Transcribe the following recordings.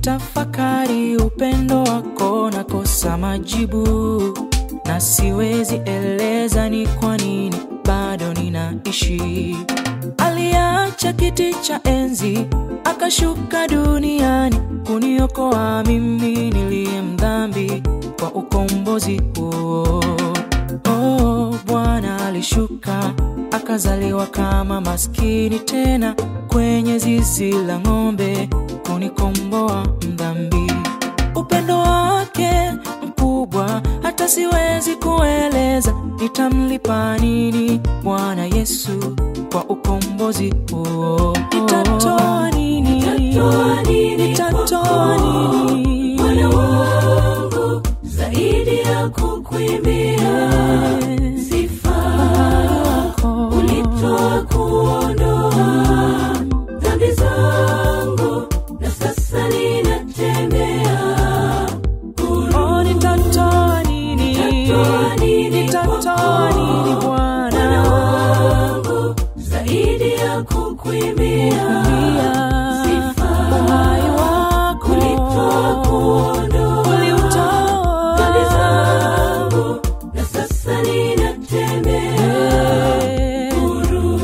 Nikitafakari upendo wako nakosa majibu, na siwezi eleza ni kwa nini bado ninaishi. Aliacha kiti cha enzi akashuka duniani kuniokoa mimi niliye mdhambi kwa ukombozi huo. Oh, Bwana alishuka akazaliwa kama maskini tena kwenye zizi la ng'ombe kunikomboa mdhambi. Upendo wake mkubwa hata siwezi kueleza, nitamlipa nini Bwana Yesu kwa ukombozi huo? Nitatoa nini? Nitatoa nini Nitatoa kwako, nini? Bwana wangu zaidi ya kukuimbia sifa ulitoa kuondoa dhambi zangu na sasa ninatembea huru. Oh, nitatoa nini? Nitatoa nini Nitatoa nini Bwana Bwana? wangu zaidi ya kukuimbia sifa Uhai wako ulitoa kuondoa uliutoa. dhambi zangu na sasa ninatembea huru.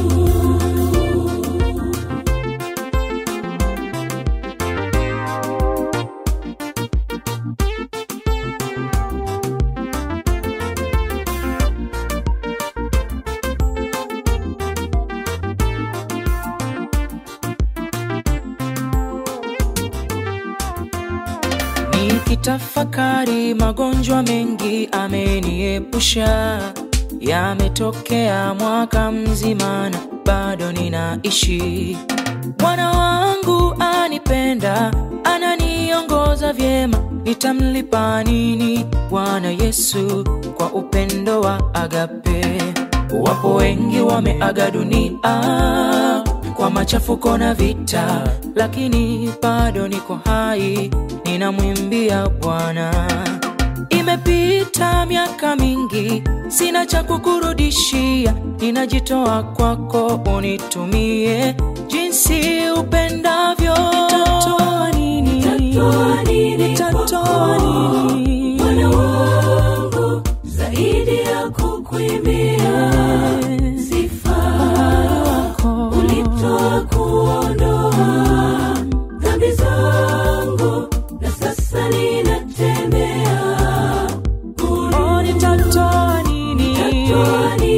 Nikitafakari magonjwa mengi ameniepusha, yametokea mwaka mzima na bado ninaishi. Bwana wangu anipenda, ananiongoza vyema, nitamlipa nini Bwana Yesu kwa upendo wa agape? Wapo wengi wameaga dunia kwa machafuko na vita, lakini bado niko hai, ninamwimbia Bwana. Imepita miaka mingi, sina cha kukurudishia, ninajitoa kwako, unitumie jinsi upendavyo. Nitatoa nini? Nitatoa nini Nitatoa kwako, nini? Bwana wangu zaidi ya kukuimbia sifa ulitoa kuondoa dhambi zangu na sasa ninatembea huru. Oh, nitatoa nini? Nitatoa nini